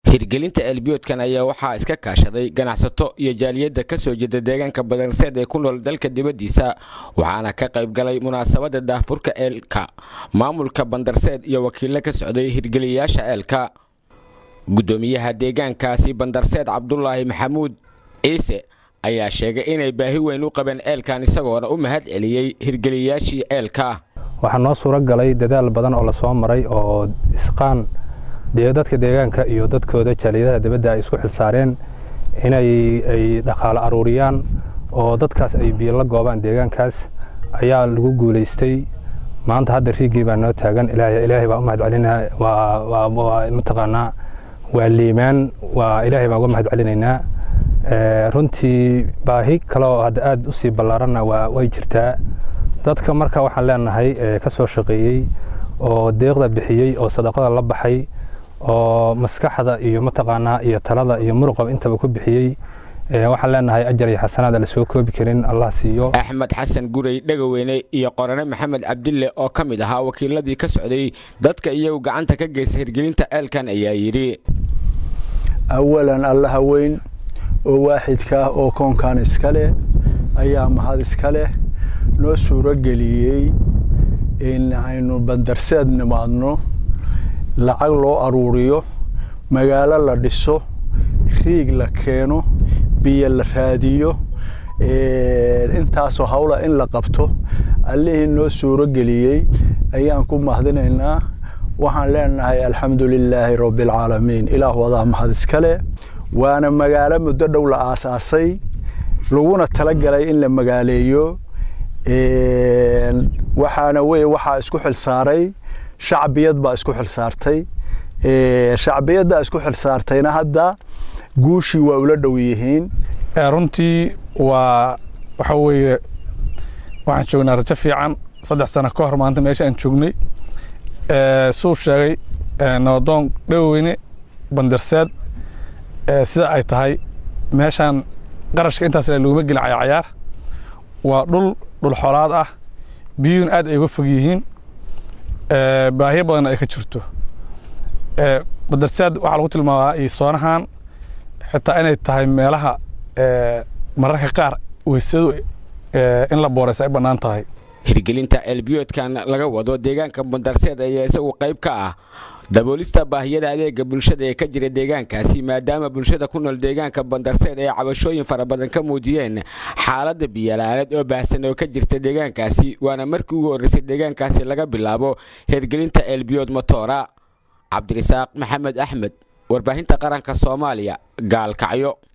hirgelinta eelbiyoodkan ayaa waxaa iska kaashaday ganacsato iyo jaaliyadda ka soo jeeda deegaanka badarseed ee ku nool dalka dibaddiisa waxaana ka qayb galay munaasabadda daahfurka eelka maamulka bandarseed iyo wakiillo ka socday hirgeliyayaasha eelka guddoomiyaha deegaankaasi bandarseed cabdulaahi maxamuud ciise ayaa sheegay inay baahi weyn u qabeen eelkan isagoona u mahad celiyey hirgeliyayaashii eelka waxaa noo suuro galay dadaal badan oo lasoo maray oo isqaan dadka deegaanka iyo dadkooda jaaliyadaha dibadda ay isku xilsaareen inay ay dhaqaalo aruuriyaan oo dadkaas ay biyo la goobaan deegaankaas ayaa lagu guulaystay maanta hadda riigii baa noo taagan ilaahay baa u mahad celinaa waa mataqaanaa waa liimaan waa ilaahay baan uga mahad celinaynaa runtii baahi kale oo hadda aad u sii ballaaranna waa way jirtaa dadka marka waxaan leenahay ka soo shaqeeyey oo deeqda bixiyey oo sadaqada la baxay oo maskaxda iyo mataqaanaa iyo talada iyo muruqaba intaba ku bixiyey waxaan leenahay ajar iyo xasanaad la soo koobi karin allah siiyo axmed xasan gurey dhegaweyne iyo qorane maxamed cabdille oo ka mid ahaa wakiiladii ka socday dadka iyagu gacanta ka geysta hirgelinta eelkan ayaa yidhi awalan allaha weyn oo waaxidka ah oo koonkan iska leh ayaa mahad iska leh noo suuro geliyey in aynu bandarseed nimaadno lacag loo aruuriyo magaalo la dhiso riig la keeno biyo la raadiyo intaasoo hawla in la qabto allihii noo suuro geliyey ayaan ku mahadinaynaa waxaan leenahay alxamdu lilaahi rabbialcaalamiin ilaah wadaa mahad iskale waana magaalo muddo dhow la aasaasay laguna tala galay in la magaaleeyo waxaana weye waxaa isku xilsaaray shacbiyad baa isku xilsaartay shacbiyaddaa isku xilsaartayna hadda guushii waa ula dhow yihiin runtii waa waxa weeye waxaan joognaa rajo fiican saddex sano ka hor maanta meesha aan joognay suu sheegay nabadoon dhoweyne bandarseed sida ay tahay meeshaan qarashka intaas laguma gelin cayacayaar waa dhul dhul xoolaad ah biyuhun aad ay uga fog yihiin baahiyo badanna ay ka jirto badarsaad waxaa lagu tilmaamaa iyo soonahan xitaa inay tahay meelaha mararka qaar weysadu in la booraysa ay bannaan tahay hirgelinta eelbiyoodkan laga wado deegaanka bandarseed ayaa isagu qayb ka ah daboolista baahiyada adeega bulshada ee ka jira deegaankaasi maadaama bulshada ku nool deegaanka bandarseed ay cabashooyin fara badan ka muujiyeen xaaladda biyalaaneed oo baahsan oo ka jirta deegaankaasi waana markii ugu horreysay deegaankaasi laga bilaabo hirgelinta eelbiyood motoora cabdirasaaq maxamed axmed warbaahinta qaranka soomaaliya gaalkacyo